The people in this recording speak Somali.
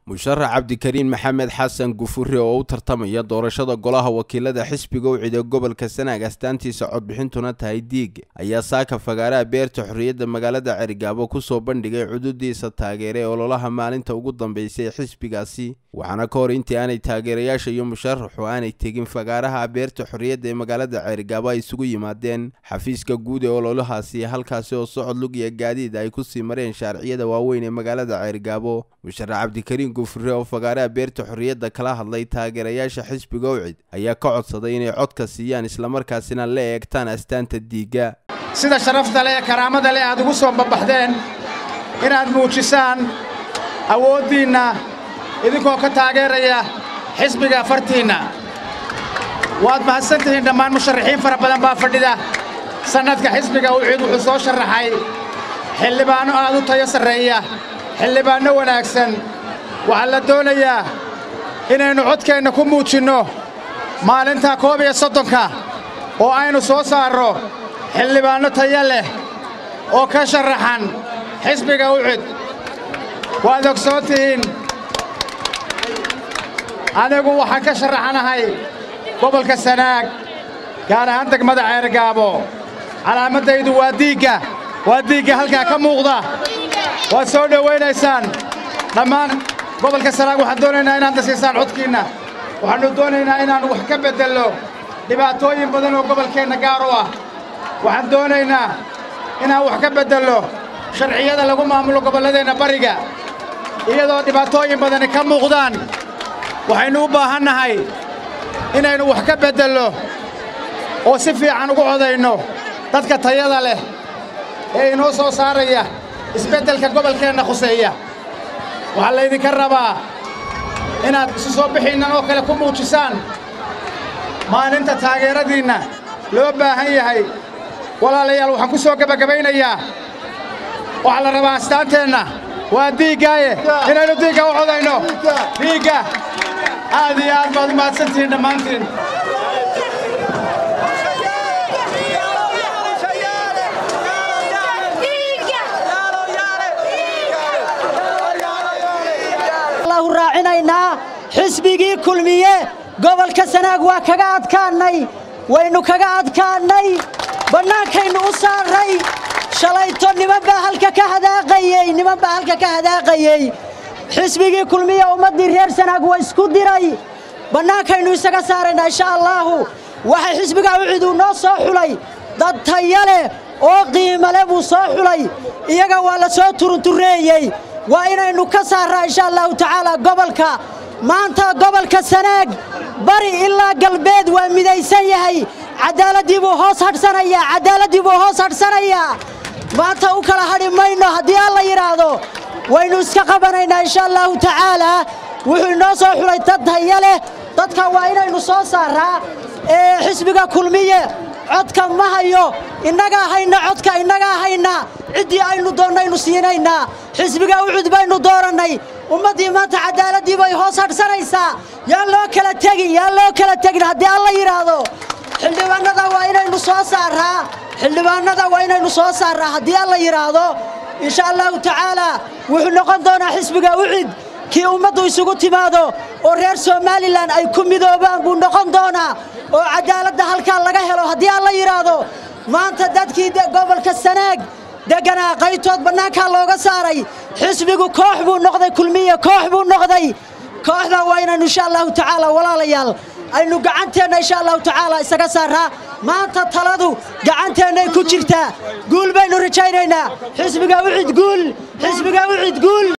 musharax cabdikariin maxamed xasan gufure oo u tartamaya doorashada golaha wakiilada xisbiga u cida gobolka sanaag astaantiisa codbixintuna tahay diig ayaa saaka fagaaraha beerta xorriyadda magaalada cergaabo kusoo bandhigay cududiisa taageere ololaha maalinta ugu dambeysay ee xisbigaasi waxaana ka hor intii aanay taageerayaasha iyo musharaxu aanay tegin fagaaraha beerta xorriyadda ee magaalada cergaabo ay isugu yimaadeen xafiiska guud ee ololahaasi halkaasi oo socod lug iyo gaadiid ay kusii mareen shaarciyada waaweyn ee magaalada cergaabo musharax cabdikariin gufure oo fagaaraha beerta xorriyadda kala hadlay taageerayaasha xisbiga ucid ayaa ka codsaday inay codka siiyaan islamarkaasina la eegtaan astaanta diiga sida sharafta leh ee karaamada leh aad ugu soo babaxdeen inaad muujisaan awooddiinna idinkoo ka taageeraya xisbiga fartiinna waad mahadsan tihiin dhammaan musharaxiin fara badan baa fadhida sannadka xisbiga ucid wuxuu soo sharaxay xildhibaanno aad u tayo sarreeya xildhibaanno wanaagsan waxaa la doonayaa inaynu codkeenna ku muujinno maalinta koob iyo soddonka oo aynu soo saarro xildhibaanno taya leh oo ka sharaxan xisbiga ucid waad ogsoon tihiin anigu waxaan ka sharaxanahay gobolka sanaag gaar ahaan degmada ceergaabo calaamaddaydu waa diigga waa diigga halkaa ka muuqda waad soo dhowaynaysaan dhammaan gobolka sanaag waxaan doonaynaa inaad nasiisaan codkiinna waxaannu doonaynaa inaannu wax ka beddello dhibaatooyin badan oo gobolkeenna gaar u ah waxaan doonaynaa inaan wax ka beddello sharciyada lagu maamulo gobolladeenna bariga iyadoo dhibaatooyin badani ka muuqdaan waxaynu u baahannahay inaynu wax ka beddello oo si fiican ugu codayno dadka tayada leh ee inoo soo saaraya isbeddelka gobolkeenna khuseeya waxaa laydinka rabaa inaad isu soo bixiinnan oo kale ku muujisaan maalinta taageeradiinna loo baahan yahay walaalayaal waxaan ku soo gebagabaynayaa waxaa la rabaa astaanteenna waa diiggaaye inaynu diigga u codayno diigga aad iyo aad baad u mahadsantihiin dhammaantiin raacinaynaa xisbigii kulmiye gobolka sanaag waa kaga adkaannay waynu kaga adkaannay bannaankaynu u saarray shalayto niman baa halka ka hadaaqayey niman baa halka ka hadaaqayey xisbigii kulmiye ummaddii reer sanaag waa isku diray bannaankaynu isaga saaraynaa insha allaahu waxa xisbiga uciduu noo soo xulay dad taya leh oo qiimale buu soo xulay iyaga waa la soo turuntureeyey waa inaynu ka saarraa insha allahu tacaala gobolka maanta gobolka sanaag bari ilaa galbeed waa midaysan yahay caddaaladdii buu hoos hadhsanayaa caddaaladdii buu hoos hadhsanayaa maanta u kala hadhi mayno haddii alla yidhaahdo waynu iska qabanaynaa insha allahu tacaalaa wuxuu inoo soo xulay dad taya leh dadka waa inaynu soo saarraa ee xisbiga kulmiye codka ma hayo innagaa hayna codka innagaa hayna ciddii aynu doonnaynu siinaynaa xisbiga ucud baynu doorannay ummaddii maanta caddaaladdii bay hoos hadhsanaysaa yaan loo kala tegin yaan loo kala tegin haddii alla yidhaahdo xildhibaannada waa inaynu soo saarraa xildhibaannada waa inaynu soo saarraa haddii alla yidhaahdo insha allahu tacaalaa wuxuu noqon doonaa xisbiga ucid kii ummaddu isugu timaado oo reer somalilan ay ku midoobaan buu noqon doonaa oo caddaaladda halkaa laga helo haddii alla yidhaahdo maanta dadkii gobolka sanaag degganaa qaytood bannaankaa looga saaray xisbigu koox buu noqday kulmiye koox buu noqday kooxda waa inaynu insha allahu tacaala walaalayaal aynu gacanteenna insha allahu tacaala isaga saarraa maanta taladu gacanteennay ku jirtaa guul baynu rajaynaynaa xisbiga ucid guul xisbiga ucid guul